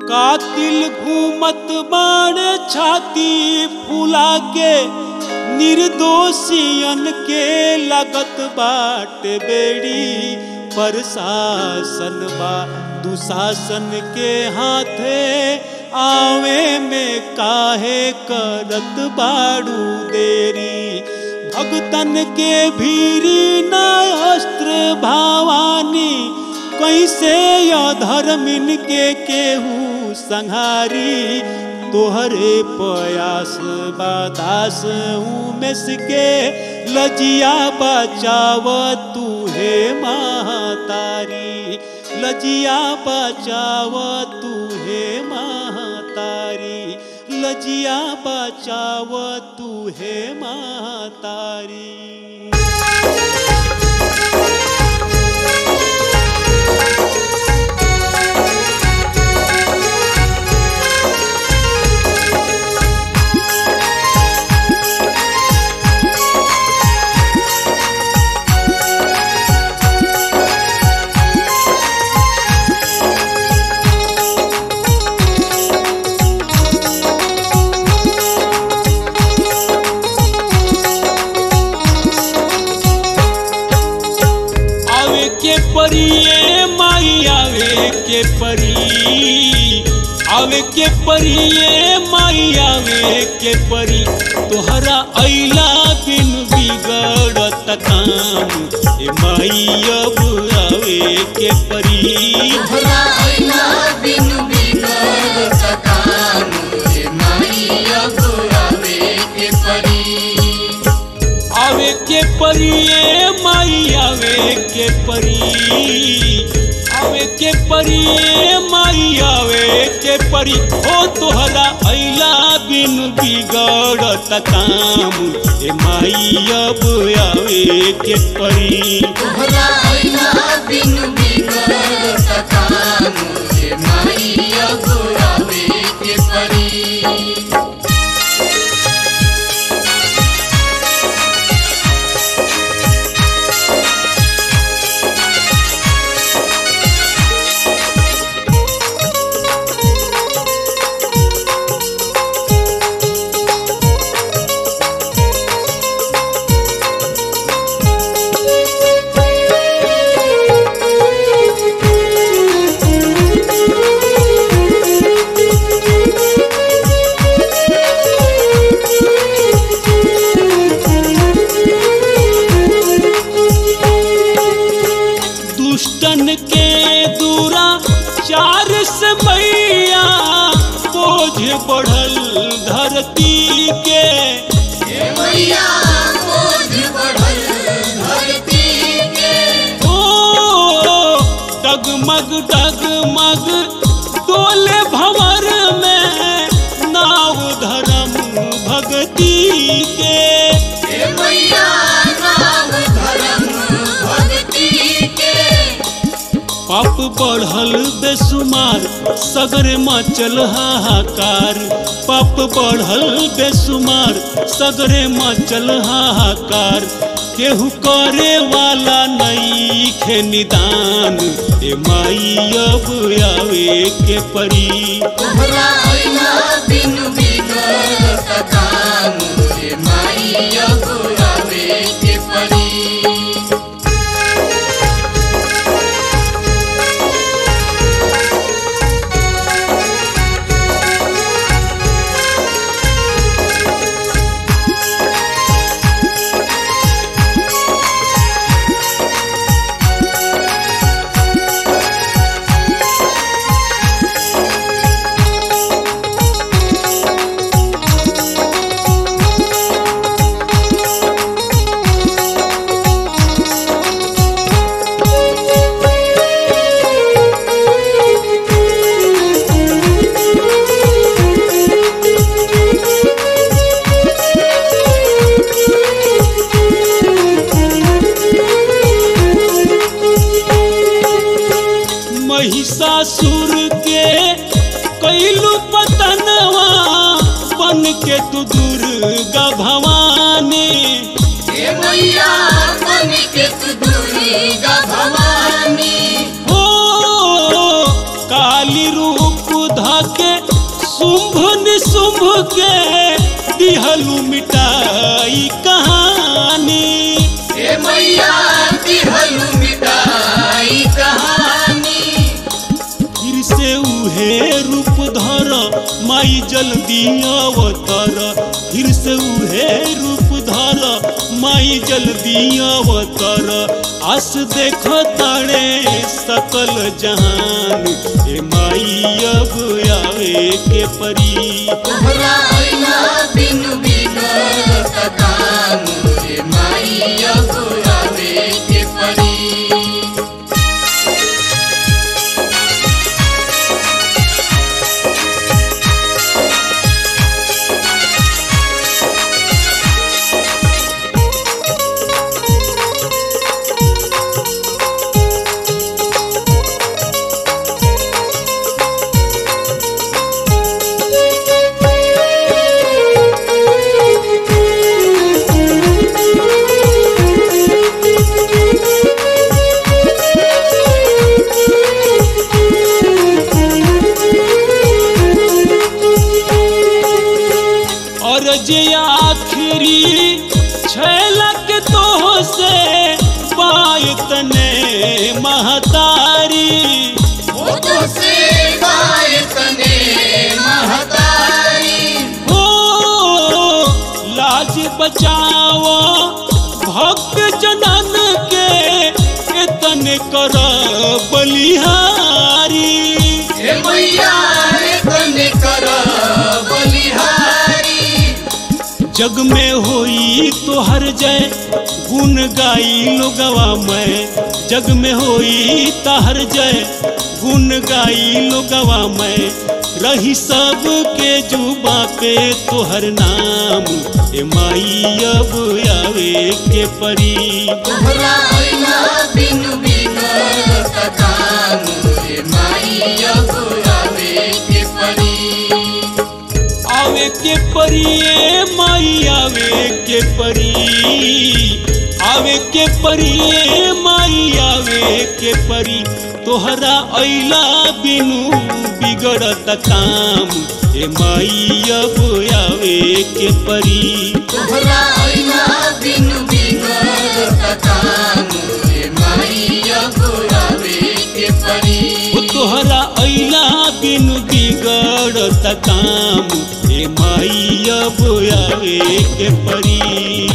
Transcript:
कातिल घूमत बाड़े छाती फुला के निर्दोषियन के लगत बाट बेड़ी प्रशासन बा दुशासन के हाथे आवे में काहे करत बाड़ू देरी भगतन के भीरी न अस्त्र भावानी कैसे अधर्मिन के केहू संहारी तोहरे प्रयास बादास उमेश के लजिया बचाव तू हे महातारी लजिया बचाव तू हे महातारी लजिया बचाव तू हे महातारी आवे के परिए माई आवे के परी आवे के परिए माई आवे के परी तोहरा अइला बिन बिगड़त काम ए माई अब आवे के परी तोहरा अइला बिनु बिगड़त काम, रे माई अब आवे के परी। आवे के परिए माई आवे के परी आवे के परिए माई आवे के परी ओ तोहरा अइला बिन बिगड़त काम ए माई अब आवे के परी तोहरा अइला बिनु बिगड़त काम, रे माई अब आवे के परी। दुष्टन के दूरा चार से मैया बोझ बढ़ल धरती के हे मैया बोझ बढ़ल धरती के। ओ डगमग डगमग डोले भंवर में नाव धर्म भक्ति के हे मैया नाम धर्म भक्ति के। पाप बढ़ल बेसुमार सगरे मचल हाहाकार पाप बढ़ल बेसुमार सगरे मचल हाहाकार केहू करे वाला नहीं खे निदान ए माई अब आवे के परी तोहरा अइला बिनु बिगड़त काम, रे माई अब आवे के परी। महिषासुर के कैलू पतनवा बन के तू दुर्गा भवानी हे मैया बन के तू दुर्गा भवानी हो काली रूप ध शुंभ के दिहलू मिटाई कहानी हे मैया दिहलु मिटाई कहानी फिर से उहे रूप धर माई जल्दी अवतर फिर से उहे रूप धर माई जल्दी अवतर आस देख तारे सकल जहान ए माई अब आवे के परी तोहरा अइला बिनु बिगड़त काम रे माई अब आवे के परी और जे आखिरी छलक तो से पायतने महतारी वो तो से गायतने महतारी हो लाज बचाओ भक्त जनन के एतन कर बलिहारी हे मैया तने कर बलिहारी जग में होई तो हर जय गुण गाई लोगवा मैं जग में होई तहर जय गुण गाई लोगवा मैं रही सब के जुबा पे तोहर नाम ए माई अब आवे के परी तोहरा अइला बिनु बिगड़त काम रे माई अब आवे के परी आवे के परी ए माई आवे के परी आवे के परी ए माई आवे के परी तोहरा अइला बिनु बिगड़त काम ए माई अब आवे के परी तोहरा अइला बिनु बिगड़त काम रे माई अब आवे के परी ओ तोहरा अइला बिनु बिगड़त काम ए माई अब आवे के परी